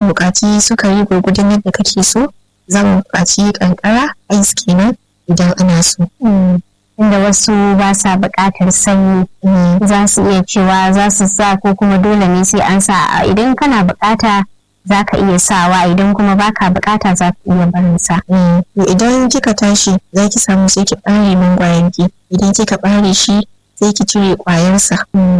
mu buƙaci sukari gwargwadon yadda kake so za mu buƙaci kankara ice kenan idan ana so. Inda wasu ba sa buƙatar sanyi za su iya cewa za su sa ko kuma dole ne sai an sa idan kana buƙata za ka iya sawa idan kuma baka buƙata za ka iya barin sa. Idan kika tashi za ki samu sai ki ɓare mangwaron ki idan kika ɓare shi sai ki cire ƙwayarsa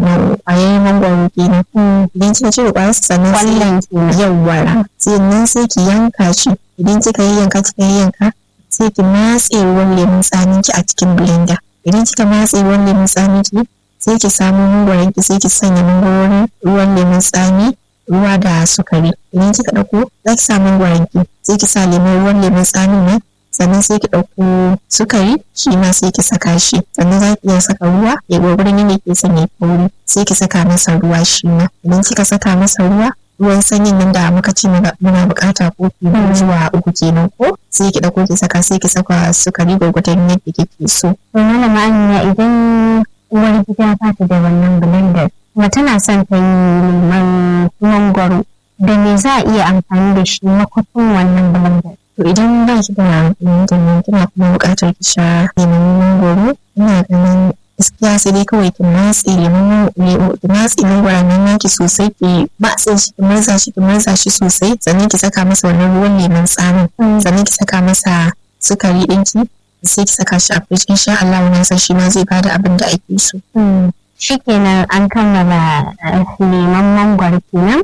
ƙwayar mangwaro kenan idan kika cire ƙwayarsa sannan sai yawwara sannan sai ki yanka shi idan kika yanka kika yanka sai ki matse ruwan lemun tsamin ki a cikin blender idan kika matse ruwan lemun tsamin ki sai ki samu mangwaron ki sai ki sanya mangwaron ruwan lemun tsami ruwa da sukari idan kika ɗauko za ki sa mangwaron ki sai ki sa lemon ruwan lemun tsamin nan sannan sai ki ɗauko sukari shi ma sai ki saka shi sannan za ki iya saka ruwa ya gwagwarin ne ke son ya kauri sai ki saka masa ruwa shi ma idan kika saka masa ruwa ruwan sanyin nan da muka ce muna bukata kofi biyu zuwa uku kenan ko sai ki ɗauko ki saka sai ki saka sukari gwagwarin yadda kike so. Malama Amina idan uwar gida ba ta da wannan blender kuma tana son ta yi lemon mangwaro da me za a iya amfani da shi makwafin wannan blender. To idan ba ki da blender kina kuma buƙatar ki sha lemon mangwaro ina ganin gaskiya sai dai kawai ki matse lemon ki matse mangwaron nan naki sosai ki matse shi ki murza shi ki murza shi sosai sannan ki saka masa wannan ruwan lemon tsamin sannan ki saka masa sukari ɗinki sai ki saka shi a fridge insha Allah na san shi ma zai bada abin da ake so. Shikenan an kammala lemon mangwaro kenan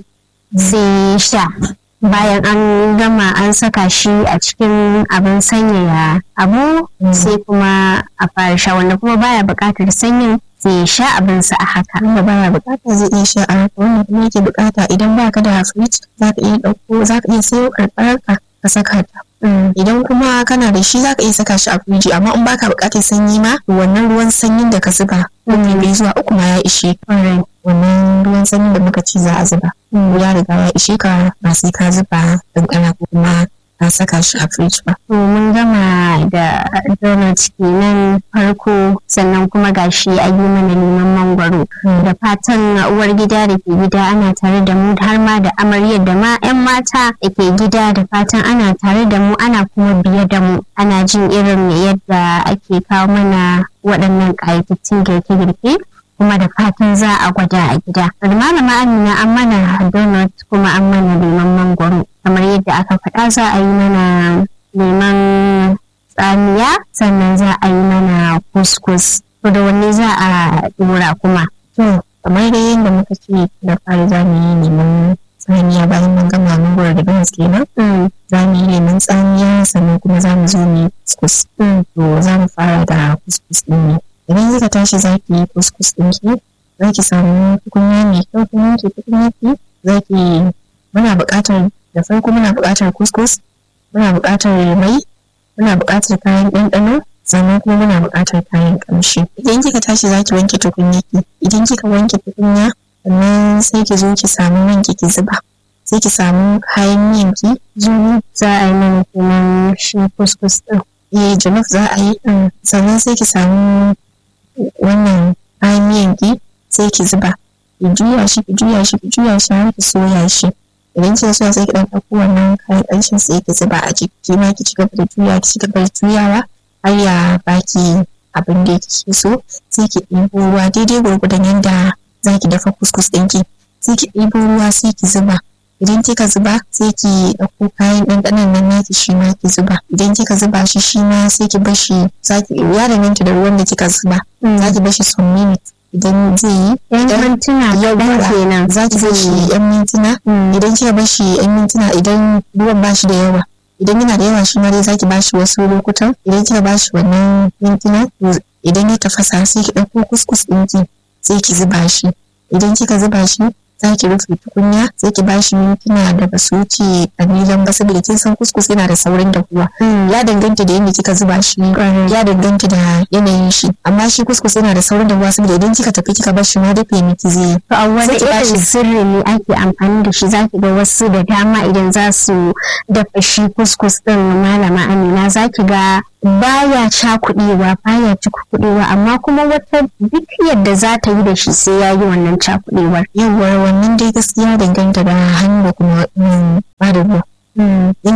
sai sha bayan an gama an saka shi a cikin abin sanyaya abu sai kuma a fara sha wanda kuma baya buƙatar sanyin zai sha abinsa a haka. Wanda baya buƙata zai iya sha a haka wanda kuma yake buƙata idan baka da fridge za ka iya ɗauko za ka iya sayo karɓarka ka saka ta. Idan kuma kana da shi za ka iya saka shi a firiji amma in baka buƙatar sanyi ma wannan ruwan sanyin da ka zuba kofi biyu zuwa uku ma ya ishe wannan ruwan sanyin da muka ci za a zuba. Ya riga ya ishe ka ba sai ka zuba kankana ko kuma ka saka shi a firiji ba. To mun gama da donut kenan farko sannan kuma gashi a yi mana neman mangwaro da fatan uwar gida da ke gida ana tare da mu har ma da amaryar da ma 'yan mata da ke gida da fatan ana tare da mu ana kuma biye da mu ana jin irin yadda ake kawo mana waɗannan ƙayatattun girke-girke kuma da fatan za a gwada a gida. Malama Amina an mana donut kuma an mana lemon mangwaro kamar yadda aka faɗa za a yi mana lemon tsamiya sannan za a yi mana kuskus. To da wanne za a dora kuma? To kamar dai yadda muka ce da fari za mu yi lemon tsamiya bayan mun gama mangwaro da beans kenan. Za mu yi lemon tsamiya sannan kuma za mu zo mu yi kuskus. To za mu fara da kuskus ɗin ne. idan kika tashi za ki yi kuskus ɗinki za ki samu tukunya mai kyau kuma ki tukunya ki za ki muna buƙatar da farko muna buƙatar kuskus muna buƙatar mai muna buƙatar kayan ɗanɗano sannan kuma muna buƙatar kayan ƙamshi idan kika tashi za ki wanke tukunya ki idan kika wanke tukunya sannan sai ki zo ki samu man ki ki zuba sai ki samu kayan miyan ki Jini za a yi mana kenan shi kuskus ɗin. eh jollof za a yi sannan sai ki samu wannan kayan miyan ki sai ki zuba ki juya shi ki juya shi ki juya shi har ki soya shi idan kika soya sai ki dan ɗauko wannan kayan ƙanshin sai ki zuba a ciki ma ki ci gaba da juya ki ci gaba da juyawa har ya baki abin da kike so sai ki ɗibo ruwa daidai gwargwadon yadda za ki dafa kuskus ɗinki sai ki ɗibo ruwa sai ki zuba idan kika zuba sai ki ɗauko kayan ɗanɗanon nan naki shi ma ki zuba idan kika zuba shi shi ma sai ki bar shi zaki ya danganta da ruwan da kika zuba za ki bar shi some minutes idan zai yi Yan mintuna kaɗan kenan. za ki bar shi yan mintuna idan kika bar shi yan mintuna idan ruwan ba shi da yawa idan yana da yawa shi ma dai za ki ba shi wasu lokutan idan kika ba shi wannan mintuna idan ya tafasa sai ki ɗauko kuskus ɗinki sai ki zuba shi idan kika zuba shi za ki rufe tukunya sai ki bashi mintuna da ba su wuce kalilan ba saboda kin san kuskus yana da saurin dahuwa ya danganta da yadda kika zuba shi ya danganta da yanayin shi amma shi kuskus yana da saurin dahuwa saboda idan kika tafi kika bar shi ma dafe miki zai To a wani Sai ki bashi- irin sirri ne ake amfani da shi zaki ga wasu da dama idan za su dafa shi kuskus din malama Amina zaki ga baya cakuɗewa baya cakuɗewa amma kuma wata duk yadda za ta yi da shi sai ya yi wannan cakuɗewar. yawwa wannan dai gaskiya danganta da hannu da kuma mm,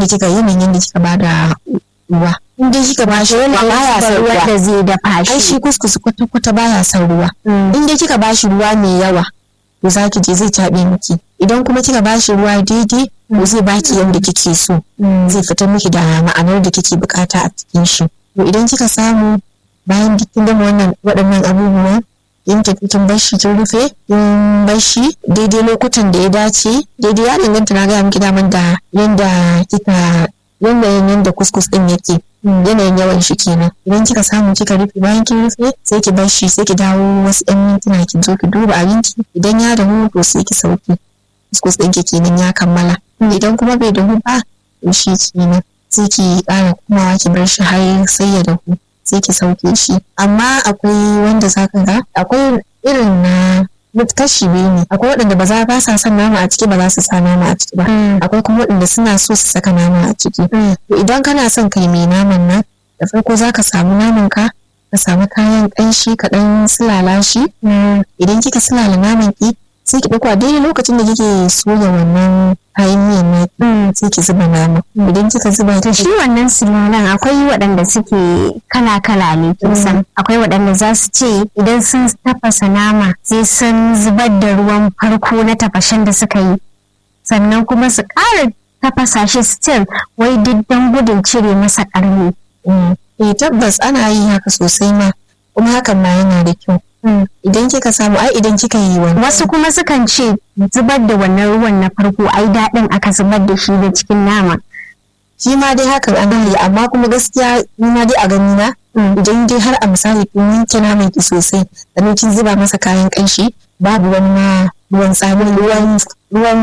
kika yanayin yadda kika bada ruwa in dai kika bashi ruwa baya son ruwa da zai dafa ai shi shi kuskus kwata kwata baya son ruwa in dai kika bashi ruwa mai yawa to zaki je zai taɓe miki idan kuma kika bashi ruwa daidai to zai baki yadda kike so zai fita miki da ma'anar da kike bukata a cikin shi to idan kika samu bayan duk kin gama wannan waɗannan abubuwan kin tafi kin bar shi kin rufe kin bar shi daidai lokutan da ya dace daidai ya danganta na gaya miki daman da yanda kika yanayin yanda kuskus din yake yanayin yawan shi kenan idan kika samu kika rufe bayan kin rufe sai ki bar shi sai ki dawo wasu ɗan mintuna ki zo ki duba abinci idan ya dahu to sai ki sauki kuskus ɗin ki kenan ya kammala idan kuma bai dahu ba to shi kenan sai ki ƙara komawa ki bar shi har sai ya dahu sai ki sauke shi amma akwai wanda zaka ga akwai irin na kashi biyu ne akwai waɗanda ba za ba sa son nama a ciki ba za su sa nama a ciki ba akwai kuma waɗanda suna so su saka nama a ciki to idan kana son kai mai naman nan da farko za ka samu naman ka ka samu kayan ƙanshi ka ɗan sulala shi idan kika sulala naman ki sai ki ɗauko a daidai lokacin da kike soya wannan kayan miyan na sai ki zuba nama idan kika zuba ta shi wannan sinanan akwai waɗanda suke kala-kala ne kusan akwai waɗanda za su ce idan sun tafasa nama sai sun zubar da ruwan farko na tafashen da suka yi sannan kuma su ƙara tafasa shi still wai duk don gudun cire masa ƙarni eh tabbas ana yi haka sosai ma kuma hakan ma yana da kyau idan kika samu ai idan kika yi wani wasu kuma sukan ce zubar da wannan ruwan na farko ai daɗin aka zubar da shi da cikin nama shi ma dai hakan ana yi amma kuma gaskiya ni ma dai a gani na idan dai har a misali kin wanke naman ki sosai sannan kin zuba masa kayan kanshi babu wani ma ruwan tsami ruwan ruwan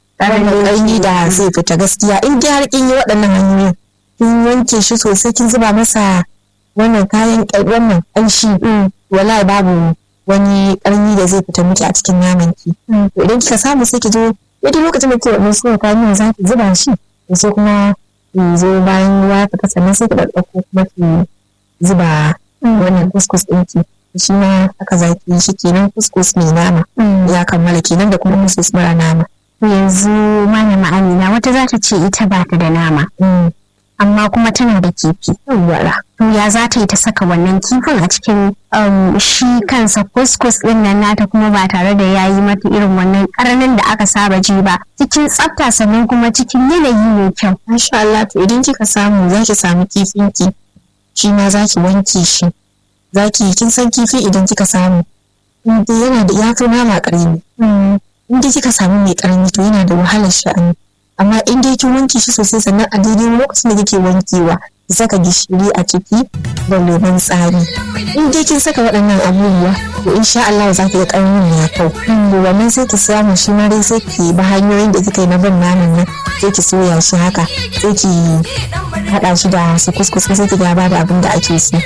ƙarni da zai fita gaskiya in dai har kin yi waɗannan hanyoyin kin wanke shi sosai kin zuba masa wannan kayan wannan kanshi wallahi babu wani ƙarni da zai fita miki a cikin naman ki to idan kika samu sai ki zo yadda lokacin da ke wannan suya kayan za ki zuba shi sai kuma ki zo bayan ruwa fita sannan sai ki ɗaɗɗauko kuma ki zuba wannan kuskus ɗinki shi ma haka za ki yi shi kenan kuskus mai nama ya kammala kenan da kuma kuskus mara nama yanzu malama amina wata za ta ce ita ba ta da nama amma kuma tana da kifi yawwa to ya za ta yi ta saka wannan kifin a cikin shi kansa kuskus ɗin nan nata kuma ba tare da ya yi mata irin wannan ƙaranin da aka saba ji ba cikin tsafta sannan kuma cikin yanayi mai kyau Masha Allah to idan kika samu za ki samu kifinki shi ma za ki wanke shi za ki kin san kifi idan kika samu inda yana da ya fi nama ƙarami in dai kika samu mai ƙarami to yana da wahalar sha'ani amma in dai kin wanke shi sosai sannan a daidai lokacin da kike wankewa ki saka gishiri a ciki da lemon tsami in dai kin saka waɗannan abubuwa to insha Allah za ki ga ƙarnin ya kau to wannan sai ki samu shi ma dai sai ki ba hanyoyin da kika yi na bin naman nan sai ki soya shi haka sai ki haɗa shi da su kuskus sai ki ga ba da abin da ake so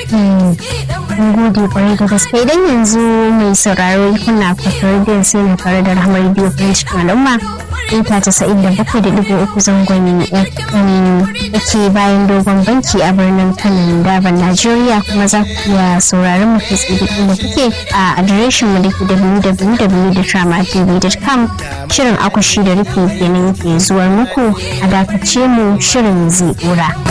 Mun gode kwarai da gaske idan yanzu mai sauraro kuna fasar biyan sai na tare da rahmar biyu kan cikin al'umma ita casa'in da bakwai da ɗigo uku zangon fm da ke bayan dogon banki a birnin kano daban najeriya kuma za ku iya sauraron mu kai tsaye duk inda kuke a adireshin mu da ke www.dramatv.com shirin akushi da rufe kenan ke zuwar muku a dakace mu shirin zai ɗora.